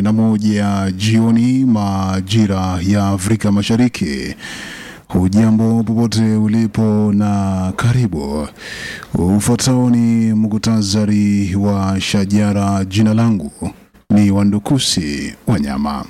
na moja jioni majira ya Afrika Mashariki. Hujambo popote ulipo na karibu. Ufuatao ni muktasari wa shajara. Jina langu ni Wandukusi Wanyama.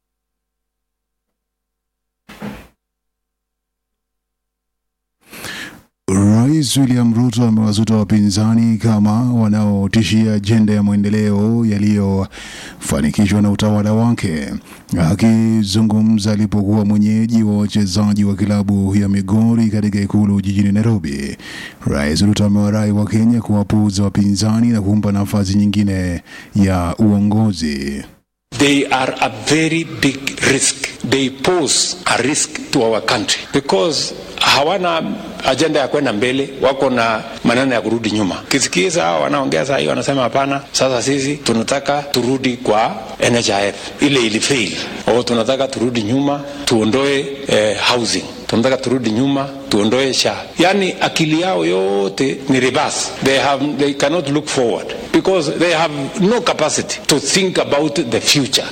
Rais William Ruto amewazuta wapinzani kama wanaotishia ajenda ya maendeleo yaliyofanikishwa na utawala wake. Akizungumza alipokuwa mwenyeji wa wachezaji wa kilabu ya Migori katika ikulu jijini Nairobi, Rais Ruto amewarai wa Kenya kuwapuuza wapinzani na kumpa nafasi nyingine ya uongozi. They are a very big risk. They pose a risk to our country because hawana ajenda ya kwenda mbele, wako na maneno ya kurudi nyuma. Kisikiza hao wanaongea saa hii, wanasema hapana, sasa sisi tunataka turudi kwa NHIF ile ilifail, au tunataka turudi nyuma tuondoe eh, housing tunataka turudi nyuma tuondoe SHA. Yani akili yao yote ni reverse. They have, they cannot look forward because they have no capacity to think about the future.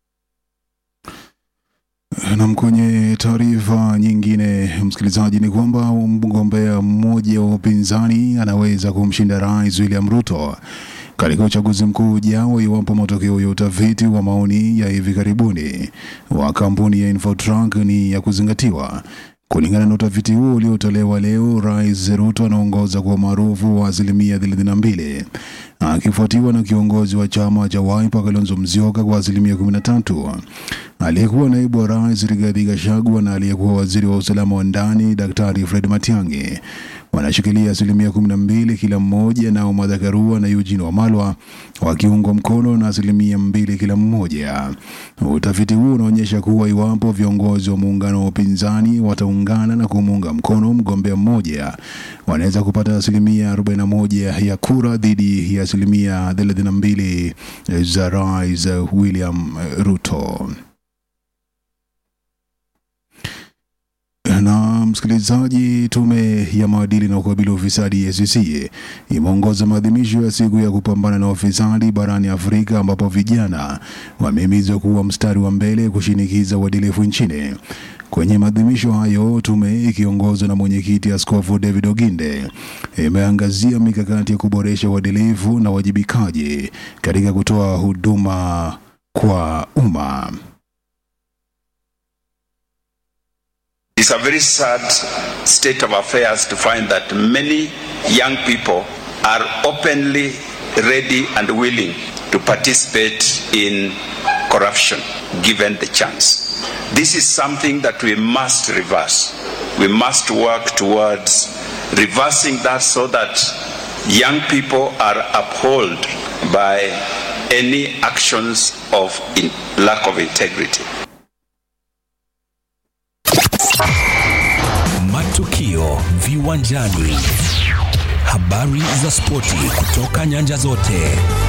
Nam, kwenye taarifa nyingine, msikilizaji, ni kwamba mgombea mmoja wa upinzani anaweza kumshinda Rais William Ruto katika uchaguzi mkuu ujao iwapo matokeo ya utafiti wa maoni ya hivi karibuni wa kampuni ya Infotrack ni ya kuzingatiwa. Kulingana na utafiti huo uliotolewa leo, Rais Ruto anaongoza kwa umaarufu wa asilimia 32 akifuatiwa na kiongozi wa chama cha Wiper Kalonzo Musyoka kwa asilimia 13. Aliyekuwa naibu wa rais Rigathi Gachagua na aliyekuwa waziri wa usalama wa ndani Daktari Fred Matiang'i wanashikilia asilimia kumi na mbili kila mmoja, nao Martha Karua na Eugene Wamalwa wakiungwa mkono na asilimia mbili kila mmoja. Utafiti huu unaonyesha kuwa iwapo viongozi wa muungano wa upinzani wataungana na kumuunga mkono mgombea mmoja, wanaweza kupata asilimia 41 ya kura dhidi ya asilimia 32 za Rais William Ruto. na msikilizaji, tume ya maadili na kukabili ufisadi EACC imeongoza maadhimisho ya siku ya kupambana na ufisadi barani Afrika, ambapo vijana wamehimizwa kuwa mstari wa mbele kushinikiza uadilifu nchini. Kwenye maadhimisho hayo, tume ikiongozwa na mwenyekiti Askofu David Oginde imeangazia mikakati ya kuboresha uadilifu na uwajibikaji katika kutoa huduma kwa umma. It's a very sad state of affairs to find that many young people are openly ready and willing to participate in corruption given the chance. This is something that we must reverse. We must work towards reversing that so that young people are upheld by any actions of in lack of integrity. Matukio viwanjani, habari za spoti kutoka nyanja zote.